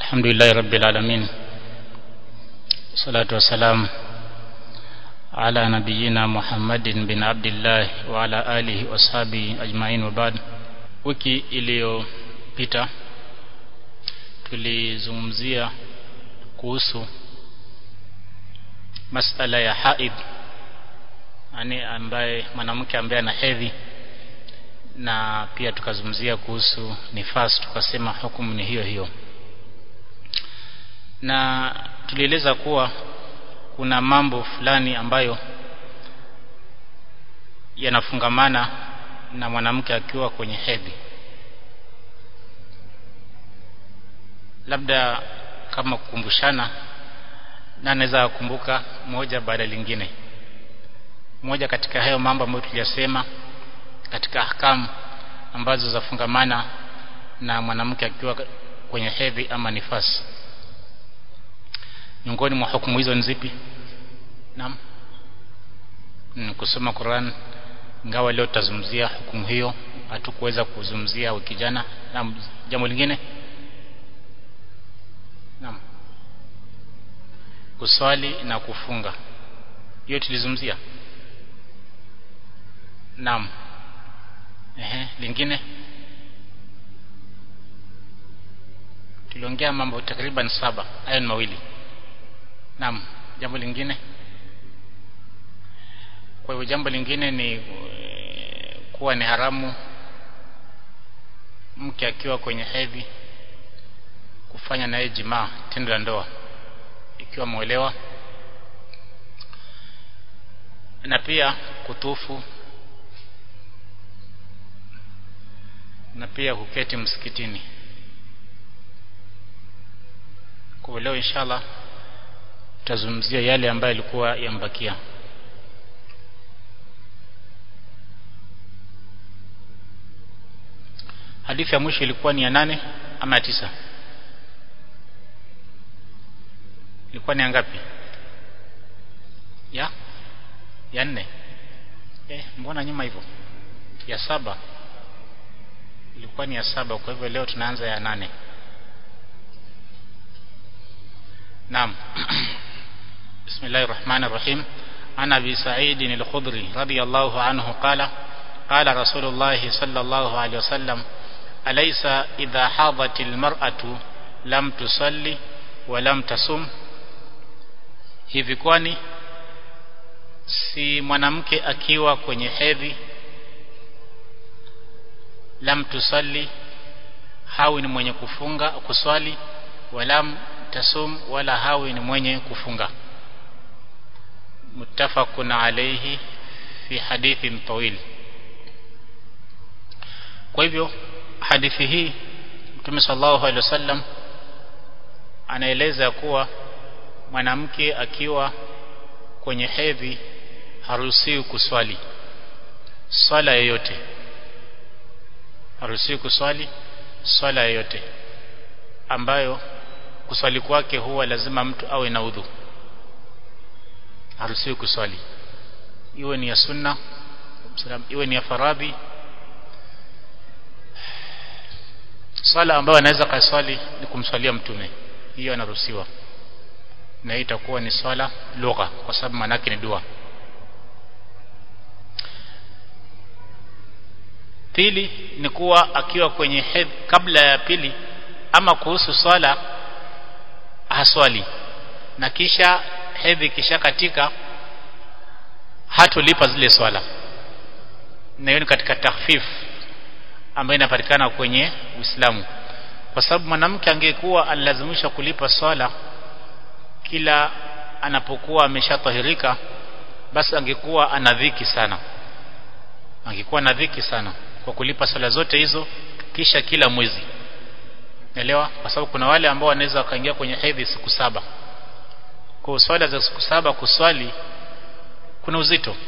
الحمد لله رب العالمين والصلاة والسلام على نبينا محمد bin Abdullah wa ala alihi washabi ajmain wa ba'd wiki iliyopita tulizungumzia kuhusu masala ya haid yani ambaye mwanamke ambaye ana hedhi na pia tukazungumzia kuhusu nifas tukasema hukumu ni hiyo hiyo na tulieleza kuwa kuna mambo fulani ambayo yanafungamana na mwanamke akiwa kwenye hedhi labda kama kukumbushana na naweza kukumbuka moja baada lingine moja katika hayo mambo ambayo tuliyasema katika ahkamu ambazo zafungamana na mwanamke akiwa kwenye hedhi ama nifasi miongoni mwa hukumu hizo ni zipi naam mm, kusoma Qur'an ingawa leo tutazungumzia hukumu hiyo hatukuweza kuzungumzia wiki jana naam jambo lingine naam kuswali na kufunga hiyo tulizungumzia naam ehe lingine tuliongea mambo takriban saba hayo ni mawili naam jambo lingine kwa hivyo jambo lingine ni kuwa ni haramu mke akiwa kwenye hedhi kufanya naye jimaa tendo la ndoa ikiwa mwelewa na pia kutufu na pia kuketi msikitini kwa leo inshallah tutazungumzia yale ambayo yalikuwa yambakia hadithi ya mwisho ilikuwa ni ya nane ama ya tisa ilikuwa ni ya ngapi ya ya nne eh mbona nyuma hivyo ya saba ilikuwa ni ya saba kwa hivyo leo tunaanza ya nane نعم بسم الله الرحمن الرحيم عن أبي سعيد الخضري رضي الله عنه قال قال رسول الله صلى الله عليه وسلم أليس إذا حاضت المرأة لم تصلي ولم تصم hivi kwani si mwanamke akiwa kwenye hedhi lam tusalli hawi ni mwenye kufunga kuswali walam tasum wala hawi ni mwenye kufunga muttafaqun alayhi fi hadithin tawil kwa hivyo hadithi hii Mtume sallallahu alaihi wasallam anaeleza kuwa mwanamke akiwa kwenye hedhi haruhusiwi kuswali swala yoyote haruhusiwi kuswali swala yoyote ambayo kuswali kwake huwa lazima mtu awe na udhu haruhusiwi kuswali iwe ni ya sunna iwe ni ya faradhi swala ambayo anaweza kaswali ni kumswalia mtume hiyo anaruhusiwa na hii itakuwa ni swala lugha kwa sababu manake ni dua pili ni kuwa akiwa kwenye hedhi kabla ya pili ama kuhusu swala haswali na kisha hedhi kisha katika hatolipa zile swala na hiyo ni katika takhfif ambayo inapatikana kwenye Uislamu kwa sababu mwanamke angekuwa alilazimisha kulipa swala kila anapokuwa ameshatahirika basi angekuwa ana dhiki sana angekuwa na dhiki sana kwa kulipa swala zote hizo kisha kila mwezi Naelewa? Kwa sababu kuna wale ambao wanaweza wakaingia kwenye hedhi siku saba. Kwa swala za siku saba kuswali kuna uzito.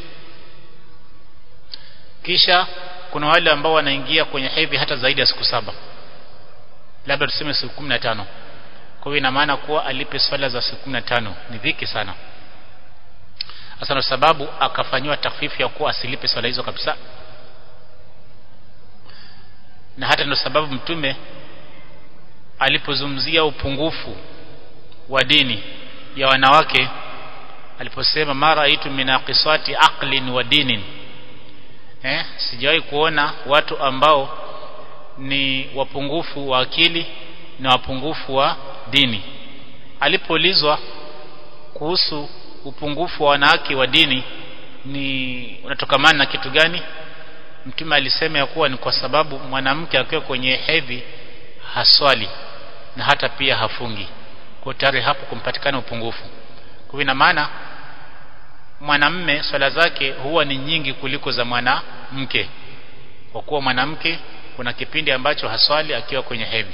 Kisha kuna wale ambao wanaingia kwenye hedhi hata zaidi ya siku saba. Labda tuseme siku 15. Kwa hiyo ina maana kuwa alipe swala za siku 15 ni dhiki sana. Hasa na sababu akafanywa takfifu ya kuwa asilipe swala hizo kabisa. Na hata ndio sababu mtume alipozungumzia upungufu wa dini ya wanawake aliposema mara itu minaqisati aqlin wa dinin eh sijawahi kuona watu ambao ni wapungufu wa akili na wapungufu wa dini alipoulizwa kuhusu upungufu wa wanawake wa dini ni unatokamana na kitu gani mtume alisema ya kuwa ni kwa sababu mwanamke akiwa kwenye hedhi haswali na hata pia hafungi kwa tayari hapo kumpatikana upungufu kwa ina maana mwanamme swala zake huwa ni nyingi kuliko za mwanamke kwa kuwa mwanamke kuna kipindi ambacho haswali akiwa kwenye hedhi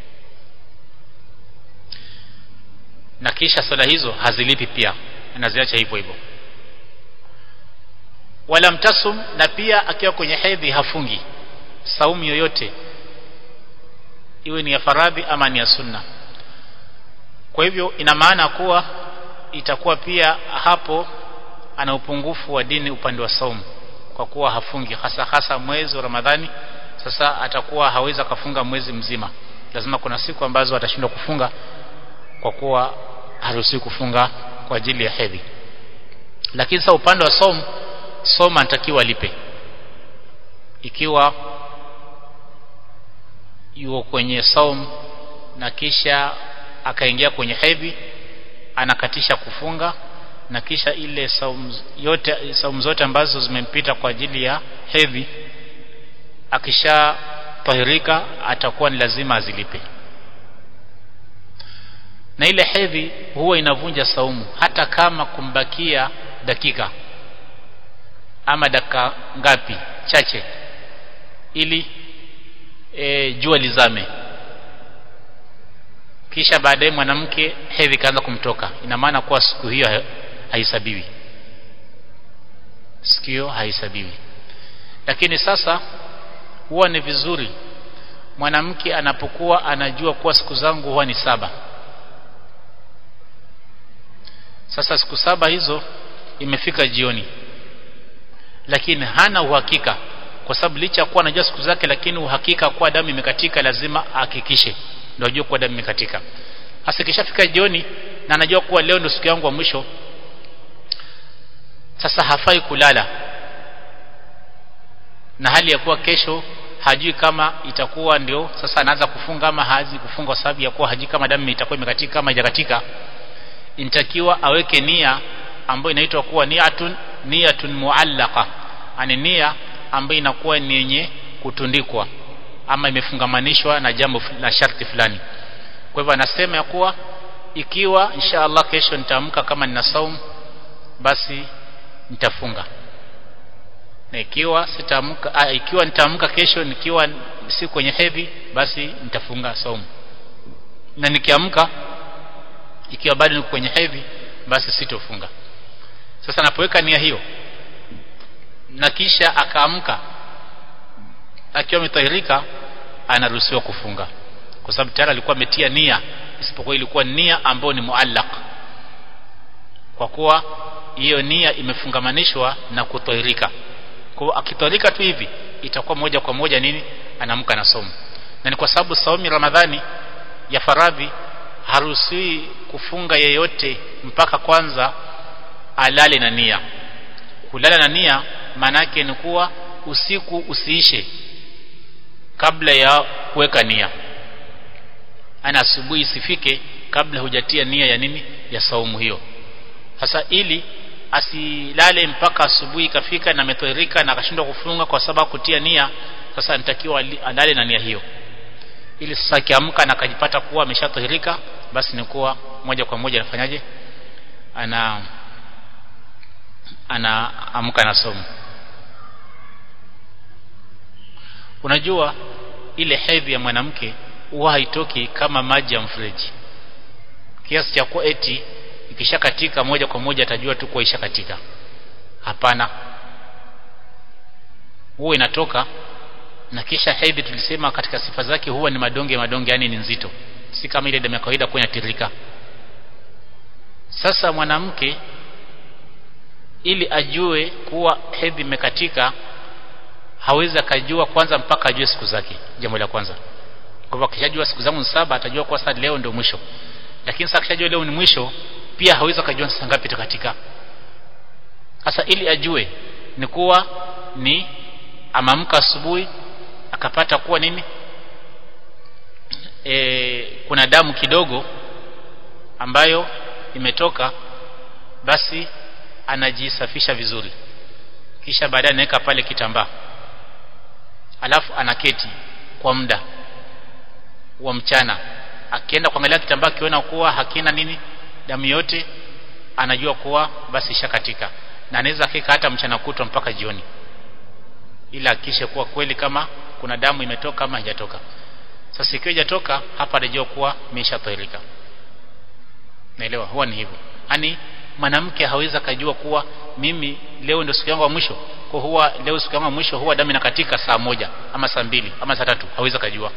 na kisha swala hizo hazilipi pia anaziacha hivyo hivyo wala mtasum na pia akiwa kwenye hedhi hafungi saumu yoyote iwe ni ya faradhi ama ni ya sunna kwa hivyo ina maana kuwa itakuwa pia hapo ana upungufu wa dini upande wa saumu kwa kuwa hafungi hasa hasa mwezi wa Ramadhani sasa atakuwa hawezi akafunga mwezi mzima lazima kuna siku ambazo atashindwa kufunga kwa kuwa haruhusiwi kufunga kwa ajili ya hedhi lakini sasa upande wa saumu soma anatakiwa lipe ikiwa yuko kwenye saum na kisha akaingia kwenye hedhi anakatisha kufunga na kisha ile saum yote saum zote ambazo zimempita kwa ajili ya hedhi akisha tahirika atakuwa ni lazima azilipe na ile hedhi huwa inavunja saumu hata kama kumbakia dakika ama dakika ngapi chache ili e, jua lizame kisha baadaye mwanamke hedhi kaanza kumtoka ina maana kuwa siku hiyo haihesabiwi siku hiyo haihesabiwi lakini sasa huwa ni vizuri mwanamke anapokuwa anajua kuwa siku zangu huwa ni saba sasa siku saba hizo imefika jioni lakini hana uhakika kwa sababu licha kuwa anajua siku zake lakini uhakika kuwa damu imekatika lazima ahakikishe ndio ajue kuwa damu imekatika hasa kishafika jioni na anajua kuwa leo ndio siku yangu ya mwisho sasa hafai kulala na hali ya kuwa kesho hajui kama itakuwa ndio sasa anaanza kufunga ama hazi kufunga kwa sababu ya kuwa hajui kama damu itakuwa imekatika kama haijakatika inatakiwa aweke nia ambayo inaitwa kuwa niatun niyatun muallaqa ani nia ambayo inakuwa ni yenye kutundikwa ama imefungamanishwa na jambo na sharti fulani kwa hivyo anasema ya kuwa ikiwa insha Allah kesho nitaamka kama nina saum basi nitafunga na ikiwa sitaamka ikiwa nitaamka kesho nikiwa si kwenye hedhi basi nitafunga saumu na nikiamka ikiwa bado niko kwenye hedhi basi sitofunga sasa anapoweka nia hiyo na kisha akaamka akiwa ametahirika anaruhusiwa kufunga kwa sababu tayari alikuwa ametia nia isipokuwa ilikuwa nia ambayo ni muallaq kwa kuwa hiyo nia imefungamanishwa na kutahirika kwa akitahirika tu hivi itakuwa moja kwa moja nini anaamka na somo na ni kwa sababu saumu Ramadhani ya faradhi haruhusiwi kufunga yeyote mpaka kwanza alale na nia kulala na nia maana yake ni kuwa usiku usiishe kabla ya kuweka nia ana asubuhi isifike kabla hujatia nia ya nini ya saumu hiyo sasa ili asilale mpaka asubuhi ikafika na ametoerika na akashindwa kufunga kwa sababu kutia nia sasa anatakiwa alale na nia hiyo ili sasa akiamka na akajipata kuwa ameshatahirika basi ni kuwa moja kwa moja anafanyaje ana anaamka na somo unajua ile hedhi ya mwanamke huwa haitoki kama maji ya mfereji kiasi cha kuwa eti ikishakatika moja kwa moja atajua tu kuwa ishakatika hapana huwa inatoka na kisha hedhi tulisema katika sifa zake huwa ni madonge madonge yani ni nzito si kama ile damu ya kawaida kuwa inatirika sasa mwanamke ili ajue kuwa hedhi imekatika hawezi akajua kwanza mpaka ajue siku zake jambo la kwanza kwa hivyo akishajua siku zangu saba atajua kwa sasa leo ndio mwisho lakini sasa akishajua leo ni mwisho pia hawezi kujua saa ngapi itakatika sasa ili ajue ni kuwa ni amamka asubuhi akapata kuwa nini e, kuna damu kidogo ambayo imetoka basi anajisafisha vizuri kisha baadaye anaweka pale kitambaa alafu anaketi kwa muda wa mchana akienda kuangalia kitambaa akiona kuwa hakina nini damu yote anajua kuwa basi ishakatika na anaweza kika hata mchana kutwa mpaka jioni ila akishe kuwa kweli kama kuna damu imetoka ama haijatoka sasa ikiwa haijatoka hapa anajua kuwa imeshatahirika naelewa huwa ni hivyo yani mwanamke hawezi kujua kuwa mimi leo ndio siku yangu ya mwisho kwa huwa leo siku yangu ya mwisho huwa damu inakatika saa moja ama saa mbili ama saa tatu hawezi kujua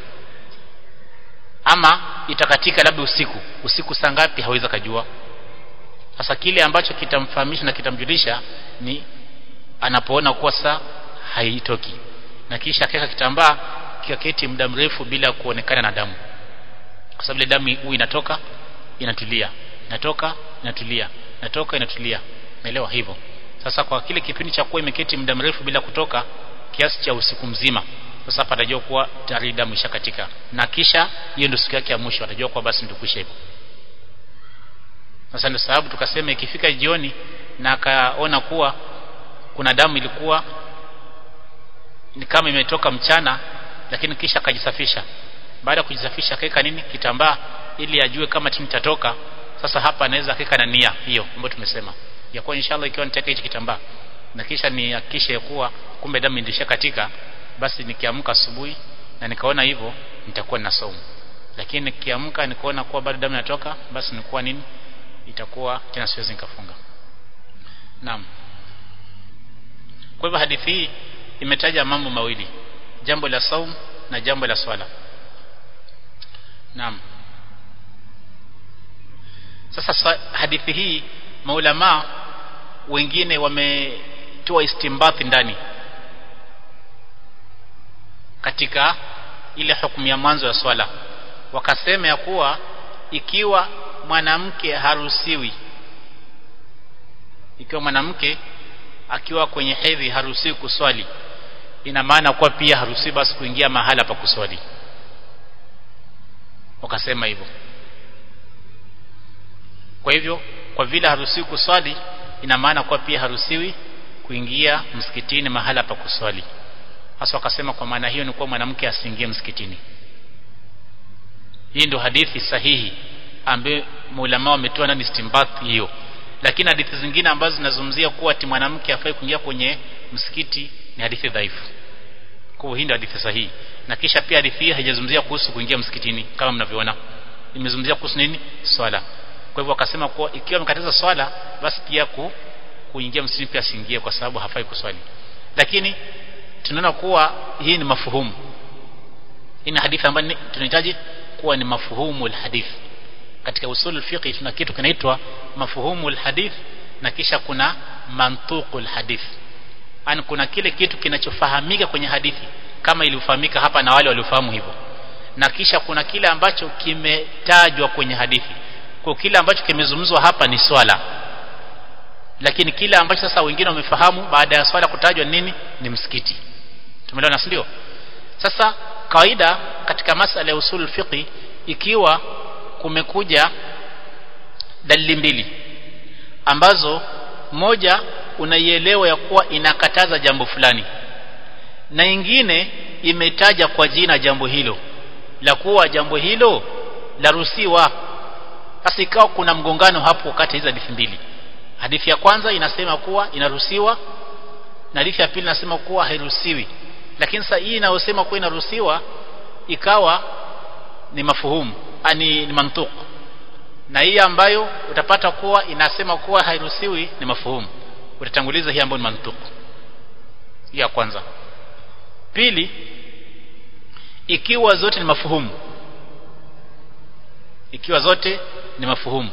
ama itakatika labda usiku usiku saa ngapi hawezi kujua sasa kile ambacho kitamfahamisha na kitamjulisha ni anapoona kuwa saa haitoki na kisha akaweka kitambaa kikaketi muda mrefu bila kuonekana na damu kwa sababu ile damu huwa inatoka inatulia inatoka inatulia inatoka inatulia naelewa hivyo sasa kwa kile kipindi cha kuwa imeketi muda mrefu bila kutoka kiasi cha usiku mzima sasa hapa atajua kuwa tayari damu ishakatika na kisha hiyo ndio siku yake ya mwisho atajua kuwa basi ndio kwisha hivyo sasa ndio sababu tukasema ikifika jioni na akaona kuwa kuna damu ilikuwa ni kama imetoka mchana lakini kisha akajisafisha baada ya kujisafisha akaweka nini kitambaa ili ajue kama tini tatoka sasa hapa anaweza akaweka na nia hiyo ambayo tumesema ya kuwa inshallah ikiwa nitaweka hichi kitambaa na kisha nihakikishe kuwa kumbe damu indisha katika basi nikiamka asubuhi na nikaona hivyo nitakuwa na saumu lakini nikiamka nikaona kuwa bado damu inatoka basi nikuwa nini itakuwa tena siwezi nikafunga naam kwa hivyo hadithi hii imetaja mambo mawili jambo la saum na jambo la swala naam sasa hadithi hii maulama wengine wametoa istimbathi ndani katika ile hukumu ya mwanzo ya swala wakasema ya kuwa ikiwa mwanamke haruhusiwi ikiwa mwanamke akiwa kwenye hedhi haruhusiwi kuswali ina maana kuwa pia haruhusiwi basi kuingia mahala pa kuswali wakasema hivyo kwa hivyo kwa vile haruhusiwi kuswali ina maana kuwa pia haruhusiwi kuingia msikitini mahala pa kuswali hasa wakasema kwa maana hiyo ni kuwa mwanamke asiingie msikitini hii ndio hadithi sahihi ambayo maulama wametoa ndani istimbath hiyo lakini hadithi zingine ambazo zinazungumzia kuwa ati mwanamke afai kuingia kwenye msikiti ni hadithi dhaifu kwa hii ndio hadithi sahihi na kisha pia hadithi hii haijazungumzia kuhusu kuingia msikitini kama mnavyoona imezungumzia kuhusu nini swala kwa hivyo wakasema kuwa ikiwa amekataza swala basi pia ku, kuingia msikitini pia asiingie kwa sababu hafai kuswali lakini tunaona kuwa hii ni mafuhumu hii ni hadithi ambayo tunahitaji kuwa ni mafuhumu alhadith katika usul fiqh tuna kitu kinaitwa mafuhumu alhadith na kisha kuna mantuqu alhadith yani kuna kile kitu kinachofahamika kwenye hadithi kama ilivyofahamika hapa na wale waliofahamu hivyo na kisha kuna kile ambacho kimetajwa kwenye hadithi kwa kile ambacho kimezungumzwa hapa ni swala lakini kile ambacho sasa wengine wamefahamu baada ya swala kutajwa nini ni msikiti tumeelewana si ndio sasa kawaida katika masala ya usul fiqi ikiwa kumekuja dalili mbili ambazo moja unaielewa ya kuwa inakataza jambo fulani na ingine imetaja kwa jina jambo hilo la kuwa jambo hilo laruhusiwa basi ikawa kuna mgongano hapo kati hizo hadithi mbili hadithi ya kwanza inasema kuwa inaruhusiwa na hadithi ya pili inasema kuwa hairuhusiwi lakini sasa hii inayosema kuwa inaruhusiwa ikawa ni mafuhumu ani ni mantuq na hii ambayo utapata kuwa inasema kuwa hairuhusiwi ni mafuhumu utatanguliza hii ambayo ni mantuq ya kwanza pili ikiwa zote ni mafuhumu ikiwa zote ni mafuhumu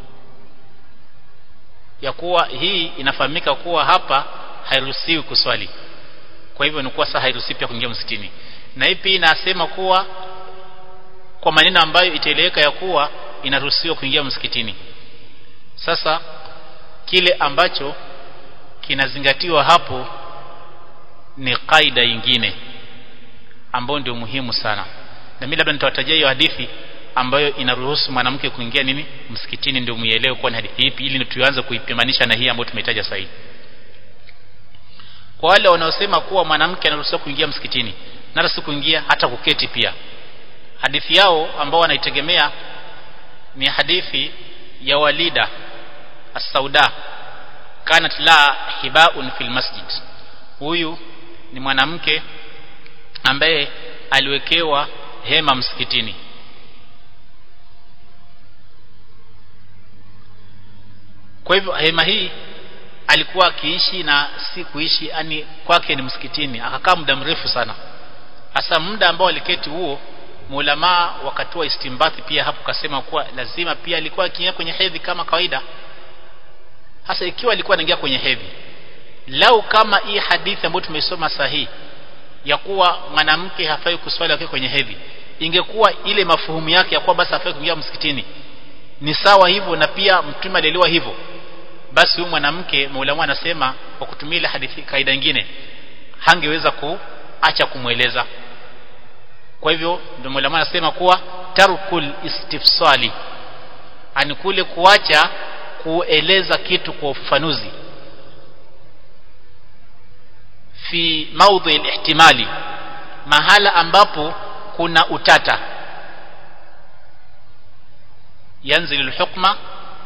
ya kuwa hii inafahamika kuwa hapa hairuhusiwi kuswali kwa hivyo ni kuwa sasa hairuhusiwi pia kuingia msikitini na hii pia inasema kuwa kwa maneno ambayo itaeleweka ya kuwa inaruhusiwa kuingia msikitini sasa kile ambacho kinazingatiwa hapo ni kaida ingine ambayo ndio muhimu sana na mimi labda nitawatajia hiyo hadithi ambayo inaruhusu mwanamke kuingia nini msikitini ndio muielewe kwa ni hadithi ipi ili tuanze kuipimanisha na hii ambayo tumetaja sasa hivi kwa wale wanaosema kuwa mwanamke anaruhusiwa kuingia msikitini na hata si kuingia hata kuketi pia hadithi yao ambao wanaitegemea ni hadithi ya Walida as-Sauda kanat la hibaun fil masjid huyu ni mwanamke ambaye aliwekewa hema msikitini kwa hivyo hema hii alikuwa akiishi na si kuishi yani kwake ni msikitini akakaa muda mrefu sana hasa muda ambao aliketi huo maulamaa wakatoa istimbathi pia hapo kasema kuwa lazima pia alikuwa akiingia kwenye hedhi kama kawaida hasa ikiwa alikuwa anaingia kwenye hedhi lau kama hii hadithi ambayo tumesoma sahihi ya kuwa mwanamke hafai kuswali akiwa kwenye hedhi ingekuwa ile mafuhumu yake ya kuwa basi hafai kuingia msikitini ni sawa hivyo na pia mtume alielewa hivyo basi huyu mwanamke maulama anasema kwa kutumia ile hadithi kaida nyingine hangeweza kuacha kumweleza kwa hivyo ndio maulama anasema kuwa tarkul istifsali ani kule kuacha kueleza kitu kwa ufafanuzi fi maudhi ihtimali mahala ambapo kuna utata yanzil alhukma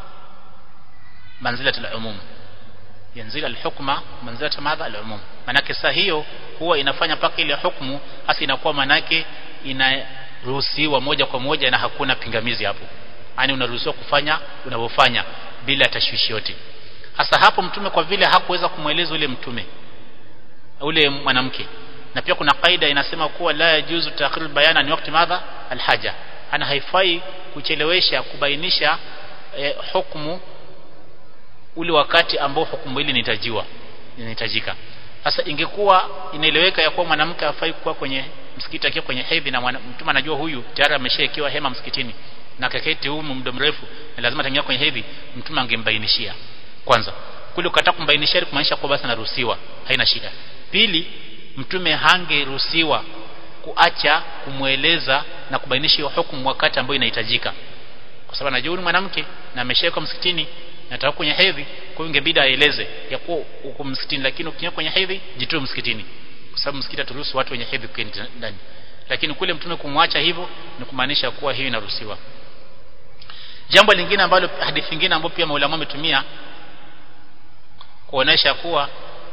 manzilat alumum yanzil alhukma manzilat madha alumum manake saa hiyo huwa inafanya paka ile hukumu hasa inakuwa manake inaruhusiwa moja kwa moja na hakuna pingamizi hapo yani unaruhusiwa kufanya unavyofanya bila tashwishi yote hasa hapo mtume kwa vile hakuweza kumweleza ule mtume ule mwanamke na pia kuna kaida inasema kuwa la yajuzu ta'khir bayana ni wakati madha alhaja ana haifai kuchelewesha kubainisha eh, hukumu ule wakati ambao hukumu hili inahitajiwa inahitajika sasa ingekuwa inaeleweka ya kuwa mwanamke hafai kuwa kwenye msikiti akiwa kwenye hedhi na mtume anajua huyu tayari ameshaekewa hema msikitini na kaketi humu muda mrefu na lazima ataingia kwenye hedhi mtume angembainishia kwanza kule ukataka kumbainishia kumaanisha kwa basi anaruhusiwa haina shida pili mtume hangeruhusiwa kuacha kumweleza na kubainisha hiyo hukumu wakati ambao inahitajika kwa sababu anajua ni mwanamke na ameshawekwa msikitini na atakuwa kwenye hedhi kwa hiyo ingebidi aeleze ya kuwa uko msikitini lakini ukiingia kwenye hedhi jitoe msikitini kwa sababu msikiti aturuhusu watu wenye hedhi kuingia ndani lakini kule mtume kumwacha hivyo ni kumaanisha kuwa hiyo inaruhusiwa jambo lingine ambalo hadithi nyingine ambayo pia maulama wametumia kuonesha kuwa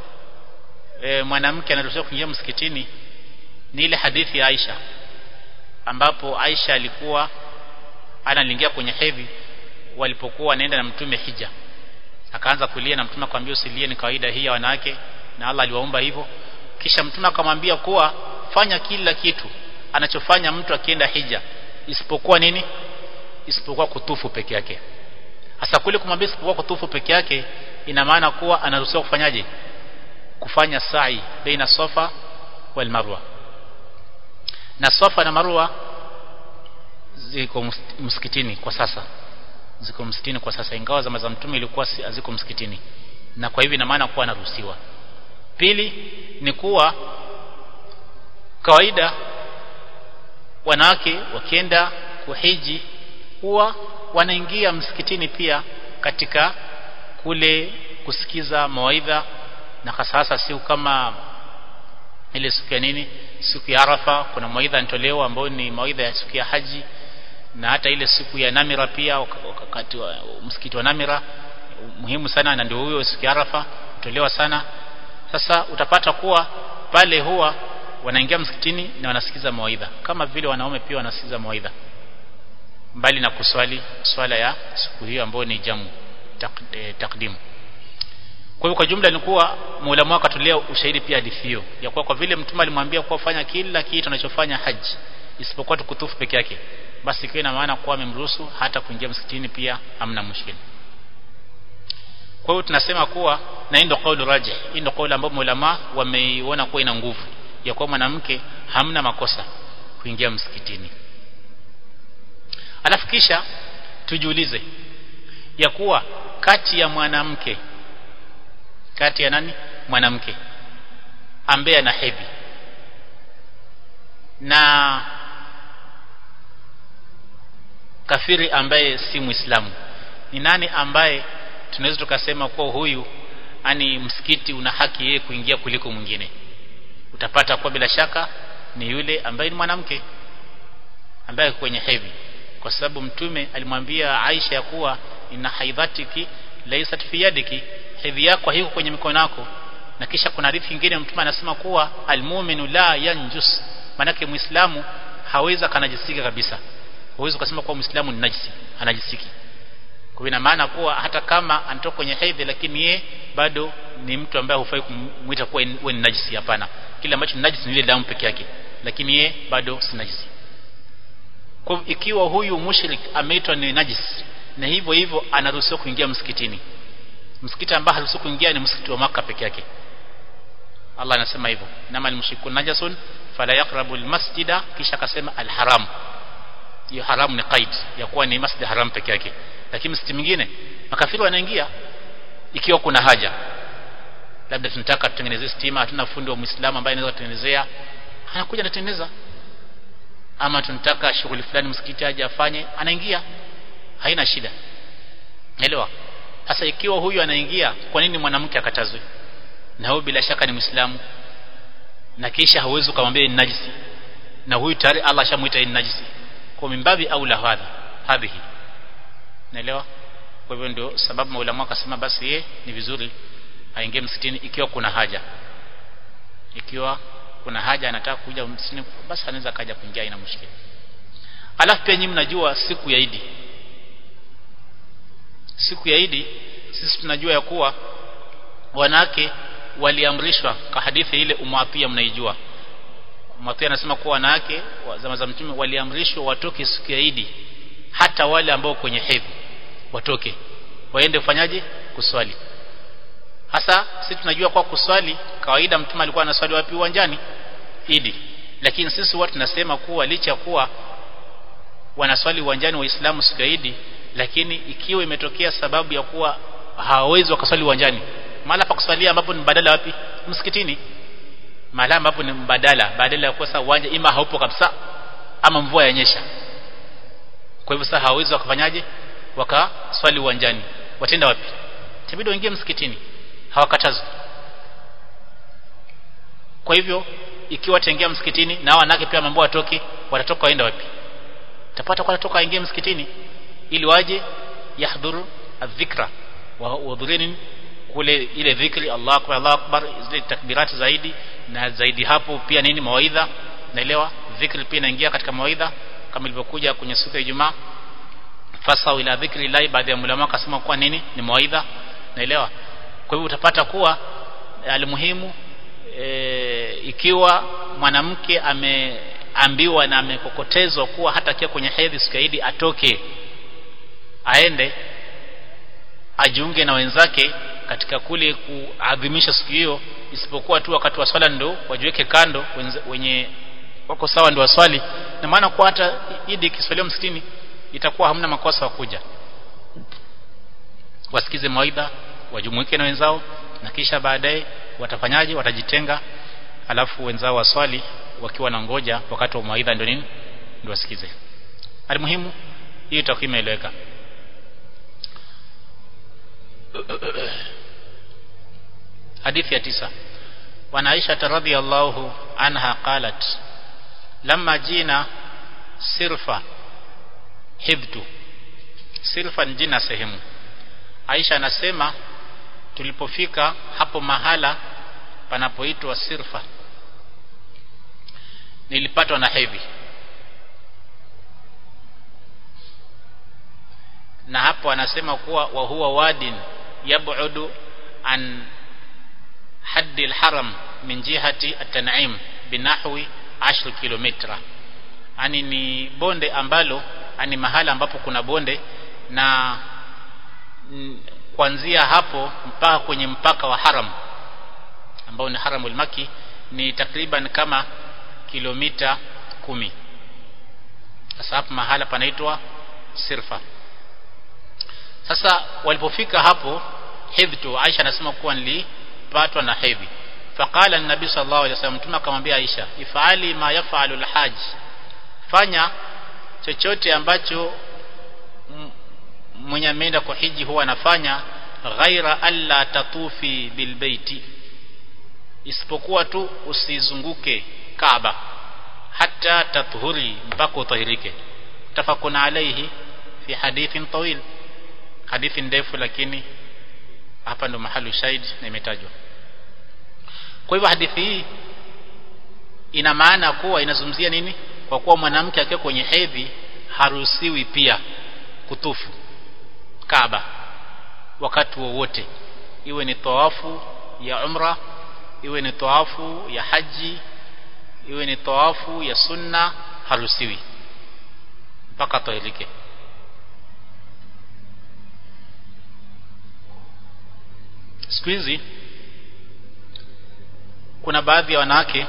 e, mwanamke anaruhusiwa kuingia msikitini ni ile hadithi ya Aisha ambapo Aisha alikuwa analingia kwenye hedhi walipokuwa wanaenda na mtume hija akaanza kulia na mtume akamwambia usilie ni kawaida hii ya wanawake na Allah aliwaumba hivyo kisha mtume akamwambia kuwa fanya kila kitu anachofanya mtu akienda hija isipokuwa nini isipokuwa kutufu peke yake hasa kule kumwambia isipokuwa kutufu peke yake ina maana kuwa anaruhusiwa kufanyaje kufanya sa'i baina safa wal marwa na safa na marwa ziko msikitini kwa sasa ziko msikitini kwa sasa ingawa zama za mtume ilikuwa haziko msikitini na kwa hivyo ina maana kuwa anaruhusiwa pili ni kuwa kawaida wanawake wakienda kuhiji huwa wanaingia msikitini pia katika kule kusikiza mawaidha na hasa hasa siku kama ile siku ya nini siku ya Arafa kuna mawaidha yanatolewa ambayo ni mawaidha ya siku ya haji na hata ile siku ya Namira pia wakati wa msikiti wa Namira muhimu sana na ndio huyo siku ya Arafa hutolewa sana sasa utapata kuwa pale huwa wanaingia msikitini na wanasikiza mawaidha kama vile wanaume pia wanasikiza mawaidha mbali na kuswali swala ya siku hiyo ambayo ni jamu tak, eh, takdimu kwa hivyo kwa jumla ni kuwa muulamu akatolea ushahidi pia hadithi hiyo ya kuwa kwa vile mtume alimwambia kuwa fanya kila kitu anachofanya haji isipokuwa tukutufu peke yake basi ikiwa ina maana kuwa amemruhusu hata kuingia msikitini pia hamna mushkil kwa hiyo tunasema kuwa na hii ndio kauli rajih hii ndio kauli ambayo maulama wameiona kuwa ina nguvu ya kuwa mwanamke hamna makosa kuingia msikitini alafu kisha tujiulize ya kuwa kati ya mwanamke kati ya nani mwanamke ambaye ana hedhi na kafiri ambaye si muislamu ni nani ambaye tunaweza tukasema kuwa huyu ani msikiti una haki yeye kuingia kuliko mwingine utapata kwa bila shaka ni yule ambaye ni mwanamke ambaye kwenye hedhi kwa sababu mtume alimwambia Aisha ya kuwa ina haidhatiki laysat fi yadiki hedhi yako haiko kwenye mikono yako na kisha kuna hadithi nyingine mtume anasema kuwa almu'minu la yanjus manake muislamu hawezi kanajisika kabisa huwezi kusema kuwa muislamu ni najisi anajisiki kwa ina maana kuwa hata kama anatoka kwenye hedhi lakini ye bado ni mtu ambaye hufai kumuita kuwa wewe ni najisi hapana kile ambacho ni najisi ni ile damu peke yake lakini ye bado si najisi kwa ikiwa huyu mushrik ameitwa ni najis na hivyo hivyo anaruhusiwa kuingia msikitini msikiti ambao haruhusiwi kuingia ni msikiti wa maka peke yake Allah anasema hivyo nama almushrikun najasun fala yaqrabu almasjida kisha akasema alharam hiyo haramu ni qaid ya kuwa ni masjid haram peke yake lakini msikiti mwingine makafiri wanaingia ikiwa kuna haja labda tunataka tutengenezee stima hatuna fundi wa muislamu ambaye anaweza kutengenezea anakuja anatengeneza ama tunataka shughuli fulani msikiti aje afanye anaingia haina shida elewa sasa ikiwa huyu anaingia kwa nini mwanamke akatazwe na huyu bila shaka ni muislamu na kisha hauwezi kumwambia ni najisi na huyu tayari Allah ashamuita ni najisi kwa mimbabi au la hadha hadhihi naelewa kwa hivyo ndio sababu maulama akasema basi ye ni vizuri aingie msikitini ikiwa kuna haja ikiwa kuna haja anataka kuja msikitini basi anaweza kaja kuingia ina mushkili alafu pia nyinyi mnajua siku ya Idi siku ya Idi sisi tunajua ya kuwa wanawake waliamrishwa kwa hadithi ile umwapia mnaijua umwapia anasema kuwa wanawake wa zama za mtume waliamrishwa watoke siku ya Idi hata wale ambao kwenye hedhi watoke waende kufanyaje kuswali hasa sisi tunajua kwa kuswali kawaida mtume alikuwa anaswali wapi uwanjani Idi lakini sisi watu tunasema kuwa licha kuwa wanaswali uwanjani waislamu siku ya Idi lakini ikiwa imetokea sababu ya kuwa hawawezi wakaswali uwanjani mahala pa kuswalia ambapo ni badala wapi msikitini mahala ambapo ni mbadala badala ya kuwa sasa uwanja ima haupo kabisa ama mvua yanyesha kwa hivyo sasa hawawezi wakafanyaje wakaswali uwanjani watenda wapi itabidi waingie msikitini hawakatazwi kwa hivyo ikiwa wataingia msikitini na wanawake pia mambo watoke watatoka waenda wapi tapata kwa watatoka waingie msikitini ili waje yahdhuru adhikra wahudhurini kule ile dhikri Allah akbar Allah akbar zile takbirati zaidi na zaidi hapo pia nini mawaidha naelewa dhikri pia inaingia katika mawaidha kama ilivyokuja kwenye siku ya Ijumaa fasau ila dhikri lai baadhi ya ulama akasema kuwa nini ni mawaidha naelewa kwa hivyo utapata kuwa alimuhimu e, ikiwa mwanamke ameambiwa na amekokotezwa kuwa hata akiwa kwenye hedhi sikaidi atoke aende ajiunge na wenzake katika kule kuadhimisha siku hiyo isipokuwa tu wakati wa swala ndo wajiweke kando wenye wako sawa ndio waswali na maana kwa hata idi ikiswaliwa msikitini itakuwa hamna makosa wa kuja wasikize mawaidha wajumuike na wenzao na kisha baadaye watafanyaje watajitenga alafu wenzao waswali wakiwa na ngoja wakati wa mawaidha ndio nini ndio wasikize alimuhimu hii itakuwa imeeleweka hadithi ya tisa وعن عائشة رضي الله عنها قالت لما جينا سرفة حبت سرفة جينا sehemu Aisha anasema tulipofika hapo mahala panapoitwa Sirfa nilipatwa na hedhi na hapo anasema kuwa wa huwa wadin yab'udu an haddi al-haram min jihati at-tan'im binahwi 10 kilomita ani ni bonde ambalo ani mahala ambapo kuna bonde na kuanzia hapo mpaka kwenye mpaka wa haram ambao ni haramul maki ni takriban kama kilomita kumi sasa hapo mahala panaitwa sirfa sasa walipofika hapo hidhtu Aisha anasema kuwa nilipatwa na hedhi faqala an-nabi sallallahu alaihi wasallam mtume akamwambia Aisha ifali ma yafalu al-hajj fanya chochote ambacho mwenye ameenda kwa hiji huwa anafanya ghaira alla tatufi bilbaiti isipokuwa tu usizunguke Kaaba hata tathuri mpaka utahirike tafakuna alaihi fi hadithin tawil hadithi ndefu lakini hapa ndo mahali shahid na imetajwa kwa hivyo hadithi hii ina maana kuwa inazungumzia nini kwa kuwa mwanamke akiwa kwenye hedhi haruhusiwi pia kutufu Kaaba wakati wowote iwe ni tawafu ya umra iwe ni tawafu ya haji iwe ni tawafu ya sunna haruhusiwi mpaka tahirike siku hizi kuna baadhi ya wanawake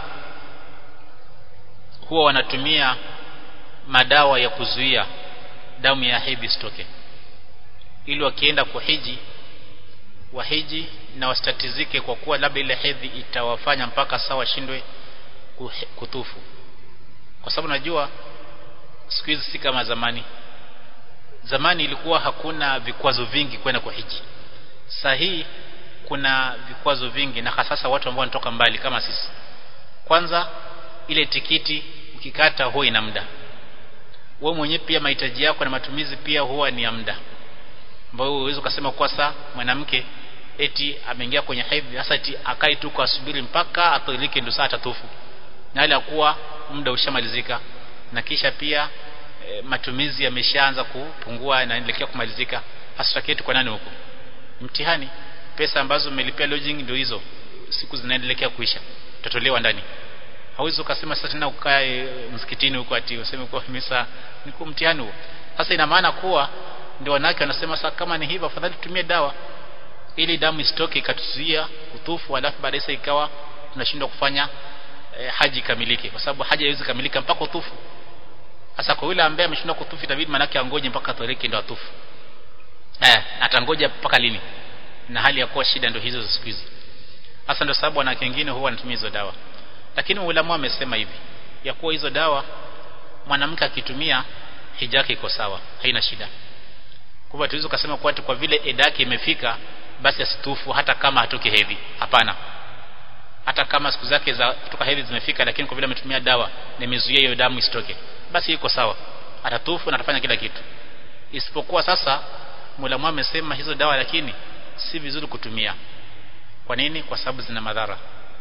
huwa wanatumia madawa ya kuzuia damu ya hedhi sitoke ili wakienda kuhiji wahiji na wastatizike kwa kuwa labda ile hedhi itawafanya mpaka sawa shindwe kutufu kwa sababu najua siku hizi si kama zamani zamani ilikuwa hakuna vikwazo vingi kwenda kuhiji saa hii kuna vikwazo vingi na hasa watu ambao wanatoka mbali kama sisi kwanza ile tikiti ukikata huwa ina muda wewe mwenyewe pia mahitaji yako na matumizi pia huwa ni ya muda ambao uwezo ukasema kwa saa mwanamke eti ameingia kwenye hedhi hasa eti akai tu kwa subiri mpaka atoilike ndio saa atatufu na ile kuwa muda ushamalizika na kisha pia e, matumizi yameshaanza kupungua na inaelekea kumalizika hasa kitu kwa nani huko mtihani pesa ambazo umelipia lodging ndio hizo siku zinaendelea kuisha utatolewa ndani hauwezi ukasema sasa tena ukae msikitini huko ati useme kwa misa niko mtihani huo sasa ina maana kuwa ndio wanawake wanasema sasa kama ni hivyo afadhali tutumie dawa ili damu isitoke ikatuzuia kutufu alafu baadaye sasa ikawa tunashindwa kufanya e, haji kamilike kwa sababu haji haiwezi kamilika mpaka utufu sasa kwa yule ambaye ameshindwa kutufu itabidi manake angoje mpaka atoreke ndio atufu eh atangoja mpaka lini na hali ya kuwa shida ndio hizo za siku hizi hasa ndio sababu wanawake wengine huwa wanatumia hizo dawa lakini ulama amesema hivi ya kuwa hizo dawa mwanamke akitumia hija yake iko sawa haina shida kwa hivyo tuweze kusema kwa kwa vile eda yake imefika basi asitufu hata kama hatoki hedhi hapana hata kama siku zake za kutoka hedhi zimefika lakini kwa vile ametumia dawa na imezuia hiyo damu isitoke basi iko sawa atatufu na atafanya kila kitu isipokuwa sasa Mola amesema hizo dawa lakini si vizuri kutumia kwa nini kwa sababu zina madhara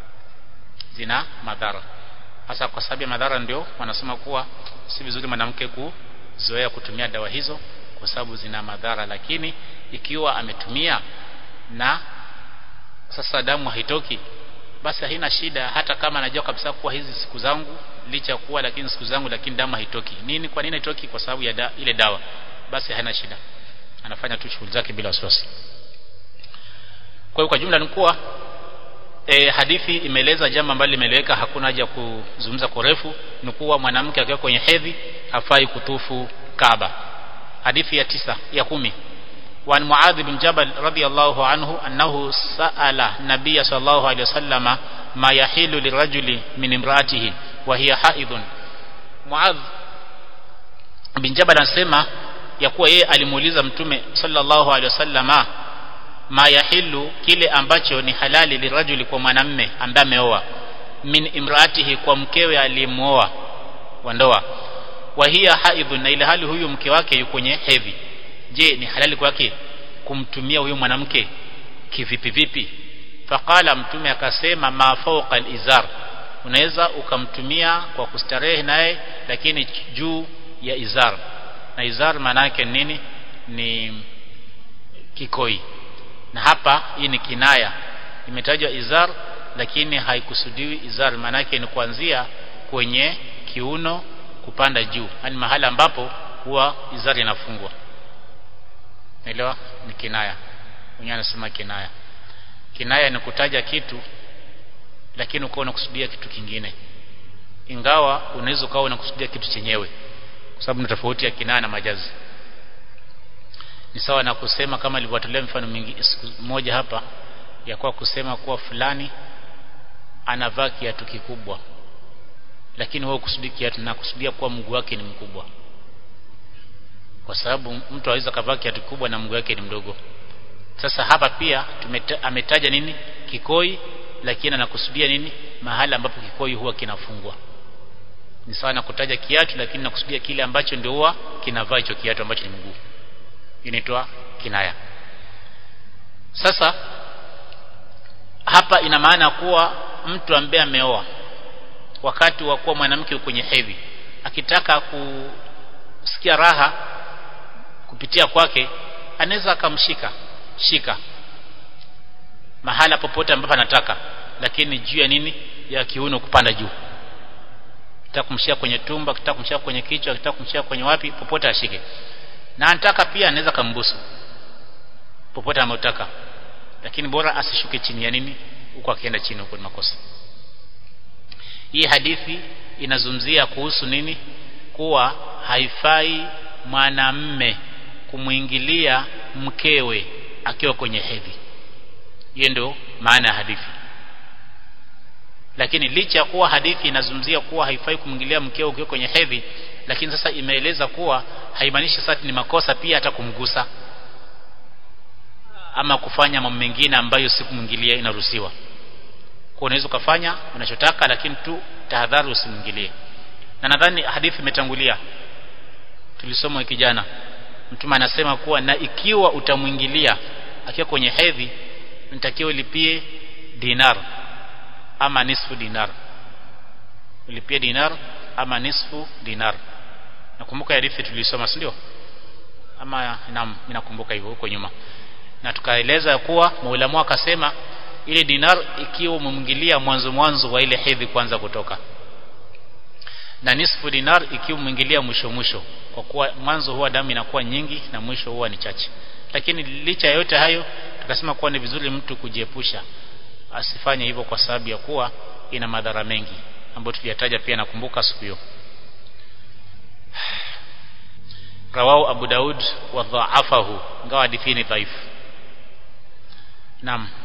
zina madhara hasa kwa sababu ya madhara ndio wanasema kuwa si vizuri mwanamke kuzoea kutumia dawa hizo kwa sababu zina madhara lakini ikiwa ametumia na sasa damu haitoki basi haina shida hata kama anajua kabisa kuwa hizi siku zangu licha ya kuwa lakini siku zangu lakini damu haitoki nini kwa nini haitoki kwa sababu ya da, ile dawa basi haina shida anafanya tu shughuli zake bila wasiwasi kwa hiyo kwa jumla ni kuwa e, hadithi imeeleza jambo ambalo limeeleweka hakuna haja ya kuzungumza kwa urefu ni kuwa mwanamke akiwa kwenye hedhi hafai kutufu Kaaba hadithi ya tisa ya kumi وعن معاذ بن جبل رضي الله عنه أنه سأل النبي صلى الله عليه وسلم ما يحل للرجل من امرأته وهي حائض معاذ بن جبل anasema ya kuwa yeye alimuuliza mtume sallallahu alaihi wasallama ma yahilu kile ambacho ni halali lirajuli kwa mwanamme ambaye ameoa min imraatihi kwa mkewe aliyemuoa wa ndoa wa hiya haidhun na ile hali huyu mke wake yuko kwenye hedhi je ni halali kwake kumtumia huyu mwanamke kivipi vipi faqala mtume akasema ma fawqa al-izar unaweza ukamtumia kwa kustarehe naye lakini juu ya izar na izar maana yake nini ni kikoi na hapa hii ni kinaya imetajwa izar lakini haikusudiwi izar maana yake ni kuanzia kwenye kiuno kupanda juu yani mahali ambapo huwa izar inafungwa Naelewa ni kinaya. Mwenye anasema kinaya. Kinaya ni kutaja kitu lakini ukawa unakusudia kitu kingine. Ingawa unaweza ukawa unakusudia kitu chenyewe. Kwa sababu ni tofauti ya kinaya na majazi. ni sawa na kusema kama alivyotolea mfano mingi siku moja hapa ya kwa kusema kuwa fulani anavaa kiatu kikubwa lakini wewe kusudi kiatu na kusudia kuwa mguu wake ni mkubwa kwa sababu mtu aweza kavaa kiatu kikubwa na mguu wake ni mdogo sasa hapa pia tumeta, ametaja nini kikoi lakini anakusudia nini mahala ambapo kikoi huwa kinafungwa ni sawa na kutaja kiatu lakini nakusudia kile ambacho ndio huwa kinavaa hicho kiatu ambacho ni mguu inaitwa kinaya sasa hapa ina maana kuwa mtu ambaye ameoa wakati wa kuwa mwanamke kwenye hedhi akitaka kusikia raha kupitia kwake anaweza akamshika shika mahala popote ambapo anataka lakini juu ya nini ya kiuno kupanda juu kitaka kumshika kwenye tumba kitaka kumshika kwenye kichwa kitaka kumshika kwenye wapi popote ashike na anataka pia anaweza kambusu popote anataka lakini bora asishuke chini ya nini huko akienda chini huko ni makosa hii hadithi inazungumzia kuhusu nini kuwa haifai mwanamme kumwingilia mkewe akiwa kwenye hedhi hiyo ndio maana ya hadithi lakini licha ya kuwa hadithi inazungumzia kuwa haifai kumwingilia mkewe ukiwa kwenye hedhi lakini sasa imeeleza kuwa haimaanishi sasa ni makosa pia hata kumgusa ama kufanya mambo mengine ambayo si kumwingilia inaruhusiwa kwa unaweza ukafanya unachotaka lakini tu tahadhari usimwingilie na nadhani hadithi imetangulia tulisoma wiki jana mtume anasema kuwa na ikiwa utamwingilia akiwa kwenye hedhi nitakiwa ulipie dinar ama nisfu dinar ulipie dinar ama nisfu dinar nakumbuka hadithi tulisoma si ndio ama naam ninakumbuka hivyo huko nyuma na tukaeleza kuwa maulamu akasema ile dinar ikiwa umemwingilia mwanzo mwanzo wa ile hedhi kwanza kutoka na nisfu dinar ikiwa umwingilia mwisho mwisho kwa kuwa mwanzo huwa damu inakuwa nyingi na mwisho huwa ni chache lakini licha ya yote hayo tukasema kuwa ni vizuri mtu kujiepusha asifanye hivyo kwa sababu ya kuwa ina madhara mengi ambayo tuliyataja pia nakumbuka siku hiyo rawahu Abu Daud wa dhaafahu ingawa hadithi ni dhaifu naam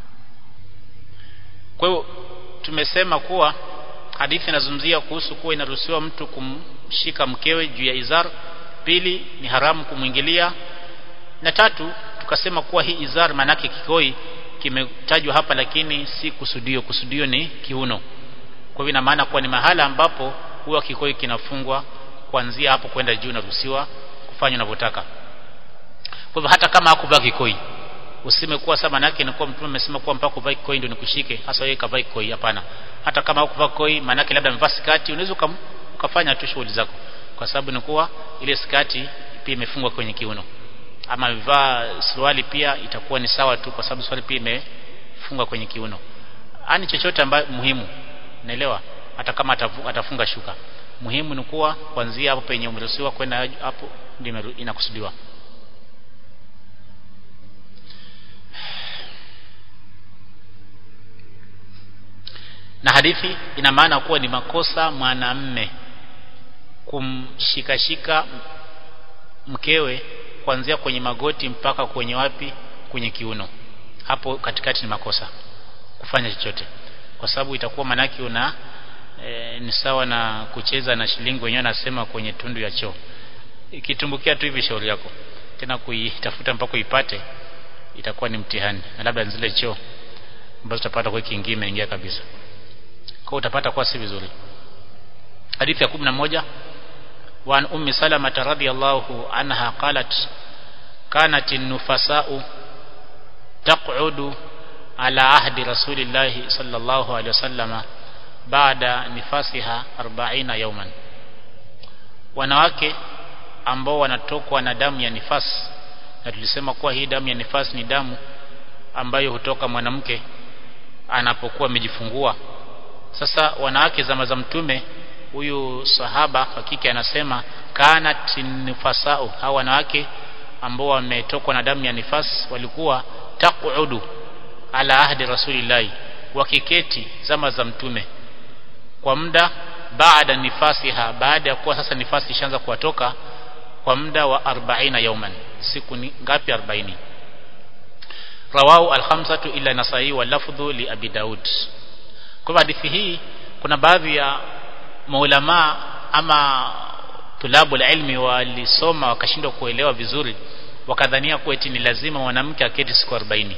kwa hiyo tumesema kuwa hadithi inazungumzia kuhusu kuwa inaruhusiwa mtu kumshika mkewe juu ya izar pili ni haramu kumwingilia na tatu tukasema kuwa hii izar manake kikoi kimetajwa hapa lakini si kusudio kusudio ni kiuno kwa hivyo ina maana kuwa ni mahala ambapo huwa kikoi kinafungwa kuanzia hapo kwenda juu naruhusiwa kufanya unavyotaka kwa hivyo hata kama hakuvaa kikoi usime kuwa sasa manake ni kuwa mtume amesema kuwa mpaka uvae kikoi ndio nikushike hasa wewe kavaa kikoi hapana hata kama hukuvaa kikoi manake labda mvaa skati unaweza ukafanya tu shughuli zako kwa sababu ni kuwa ile skati pia imefungwa kwenye kiuno ama amevaa suruali pia itakuwa ni sawa tu kwa sababu suruali pia imefungwa kwenye kiuno ani chochote ambayo muhimu naelewa hata kama atafu, atafunga shuka muhimu ni kuwa kuanzia hapo penye umeruhusiwa kwenda hapo ndio inakusudiwa na hadithi ina maana kuwa ni makosa mwanamme kumshikashika mkewe kuanzia kwenye magoti mpaka kwenye wapi kwenye kiuno hapo katikati ni makosa kufanya chochote kwa sababu itakuwa manaki una e, ni sawa na kucheza na shilingi wenyewe anasema kwenye tundu ya choo ikitumbukia tu hivi shauri yako tena kuitafuta mpaka uipate itakuwa ni mtihani na labda zile choo ambazo utapata kwa kiingia imeingia kabisa kwa utapata kwa si vizuri hadithi ya 11 وعن أم سلمة رضي الله عنها قالت كانت النفساء تقعد على عهد رسول الله صلى الله عليه وسلم بعد نفاسها أربعين يوما wanawake ambao wanatokwa na damu ya nifas na tulisema kuwa hii damu ya nifas ni damu ambayo hutoka mwanamke anapokuwa amejifungua sasa wanawake zama za mtume huyu sahaba hakika anasema kanat nifasau hawa wanawake ambao wametokwa na damu ya nifas walikuwa taqudu ala ahdi rasulillahi wakiketi zama za mtume kwa muda baada nifasiha baada ya kuwa sasa nifasi ishaanza kuwatoka kwa muda wa 40 yauman siku ni ngapi 40 rawahu al-khamsatu illa nasai wa lafdhu li abi daud kwa hadithi hii kuna baadhi ya maulama ama tulabu ilmi walisoma wakashindwa kuelewa vizuri wakadhania kuwa eti ni lazima mwanamke aketi siku 40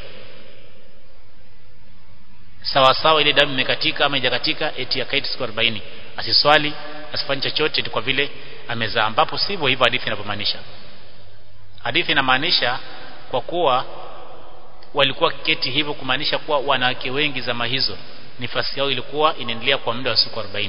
sawa sawa ile damu imekatika ama hajakatika eti akaiti siku 40 asiswali asifanye chochote kwa vile amezaa ambapo sivyo hivyo hadithi inavyomaanisha hadithi inamaanisha kwa kuwa walikuwa kiketi hivyo kumaanisha kuwa wanawake wengi zama hizo nifasi yao ilikuwa inaendelea kwa muda wa siku 40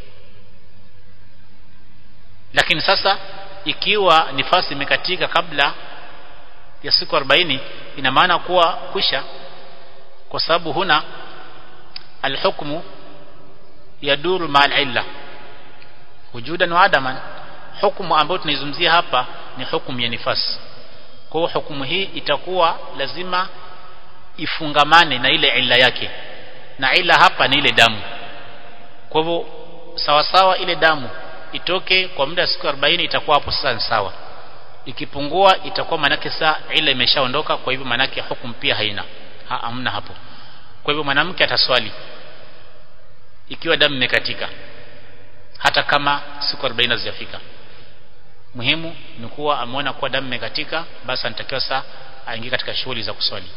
lakini sasa ikiwa nifasi imekatika kabla ya siku 40 ina maana kuwa kwisha kwa sababu huna alhukmu yaduru ma'al illa wujudan wa adaman hukumu ambayo tunaizungumzia hapa ni hukumu ya nifasi kwa hiyo hukumu hii itakuwa lazima ifungamane na ile illa yake na ila hapa ni ile damu kwa hivyo sawa sawa ile damu itoke kwa muda wa siku 40 itakuwa hapo sasa ni sawa ikipungua itakuwa manake saa ile imeshaondoka kwa hivyo manake hukumu pia haina ha, hamna hapo kwa hivyo mwanamke ataswali ikiwa damu imekatika hata kama siku 40 hazijafika muhimu ni kuwa ameona kuwa damu imekatika basi anatakiwa saa aingie katika shughuli za kuswali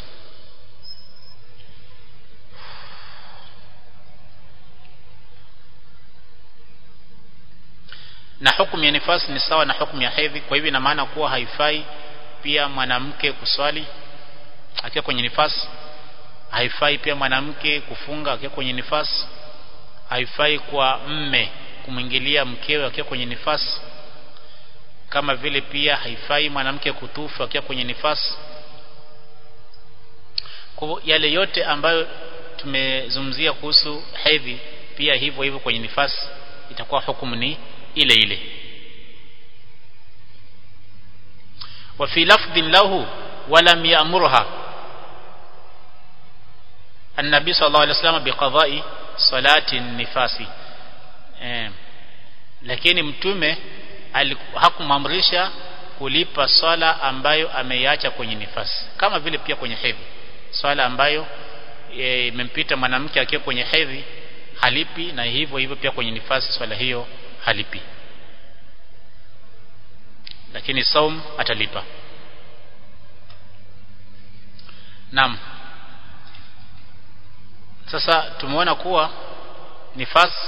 na hukumu ya nifasi ni sawa na hukumu ya hedhi kwa hivyo ina maana kuwa haifai pia mwanamke kuswali akiwa kwenye nifasi haifai pia mwanamke kufunga akiwa kwenye nifasi haifai kwa mme kumwingilia mkewe akiwa kwenye nifasi kama vile pia haifai mwanamke kutufu akiwa kwenye nifasi kwa yale yote ambayo tumezungumzia kuhusu hedhi pia hivyo hivyo kwenye nifasi itakuwa hukumu ni ile ile wa fi lafdhin lahu walam ya'murha النبي صلى الله عليه وسلم بقضاء صلاة النفاس eh, lakini mtume hakumamrisha kulipa swala ambayo ameiacha kwenye nifasi kama vile pia kwenye hedhi swala ambayo imempita e, mwanamke akiwa kwenye hedhi halipi na hivyo hivyo pia kwenye nifasi swala hiyo halipi lakini saum atalipa Naam sasa tumeona kuwa nifasi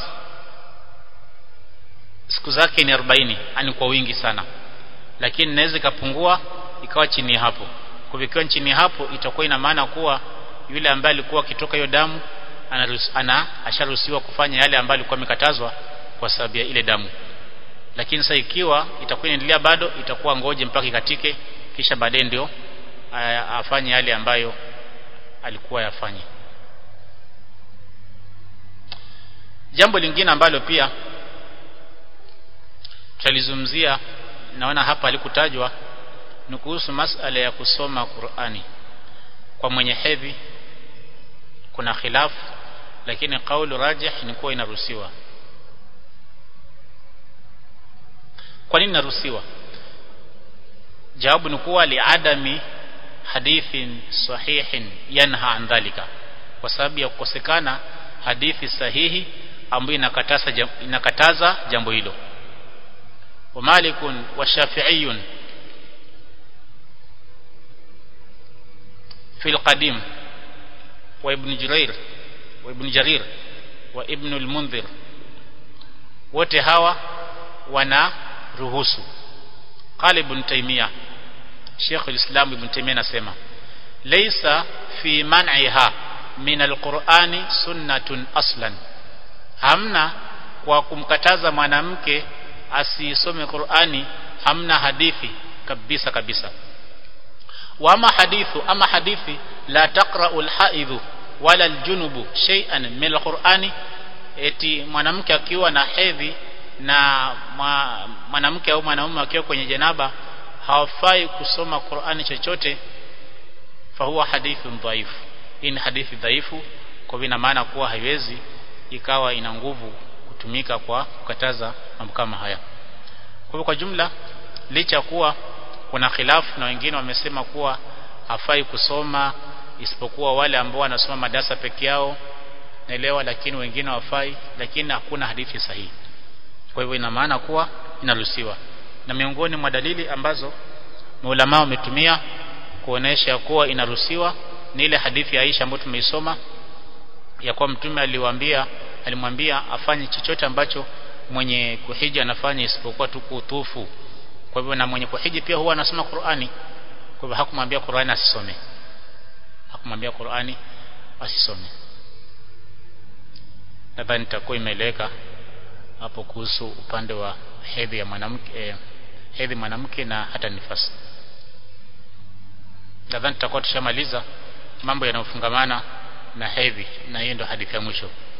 siku zake ni 40 ani kwa wingi sana lakini inaweza ikapungua ikawa chini hapo kwa ikiwa chini hapo itakuwa ina maana kuwa yule ambaye alikuwa akitoka hiyo damu ana asharuhusiwa kufanya yale ambayo alikuwa amekatazwa kwa sababu ya ile damu lakini sasa ikiwa itakuwa inaendelea bado itakuwa ngoje mpaka ikatike kisha baadaye ndio afanye yale ambayo alikuwa yafanye jambo lingine ambalo pia tutalizungumzia naona hapa alikutajwa ni kuhusu masala ya kusoma Qur'ani kwa mwenye hedhi kuna khilafu lakini kaulu rajih ni kuwa inaruhusiwa kwa nini inaruhusiwa jawabu ni kuwa liadami hadithin sahihin yanha an dhalika kwa sababu ya kukosekana hadithi sahihi ambayo inakataza inakataza jambo hilo wa malikun wa shafi'iyun في القديم وابن جرير وابن جرير وابن المنذر wote hawa wana ruhusu qala ibn taymiya Sheikh al-Islam ibn Taymiyyah anasema laysa fi man'iha min al-Qur'ani sunnatun aslan hamna kwa kumkataza mwanamke asisome Qur'ani hamna hadithi kabisa kabisa wa ama hadithu ama hadithi la taqra'u al-haidhu wala al-junubu shay'an min al-Qur'ani eti mwanamke akiwa na hedhi na mwanamke au mwanaume akiwa kwenye janaba hawafai kusoma Qur'ani chochote fahuwa hadithun dhaifu hii ni hadithi dhaifu kwa vina maana kuwa haiwezi ikawa ina nguvu kutumika kwa kukataza mambo kama haya kwa hivyo kwa jumla licha kuwa kuna khilafu na wengine wamesema kuwa hafai kusoma isipokuwa wale ambao wanasoma madarasa peke yao naelewa lakini wengine wafai lakini hakuna hadithi sahihi kwa hivyo ina maana kuwa inaruhusiwa na miongoni mwa dalili ambazo maulama wametumia kuonesha kuwa inaruhusiwa ni ile hadithi ya Aisha ambayo tumeisoma ya kuwa mtume aliwaambia alimwambia afanye chochote ambacho mwenye kuhiji anafanya isipokuwa tu kutufu kwa hivyo na mwenye kuhiji pia huwa anasoma Qur'ani kwa hivyo hakumwambia Qur'ani asisome hakumwambia Qur'ani asisome nadhani nitakuwa imeeleweka hapo kuhusu upande wa hedhi ya mwanamke eh, hedhi mwanamke na hata nifasi nadhani tutakuwa tushamaliza mambo yanayofungamana na hedhi na hiyo ndio hadithi ya mwisho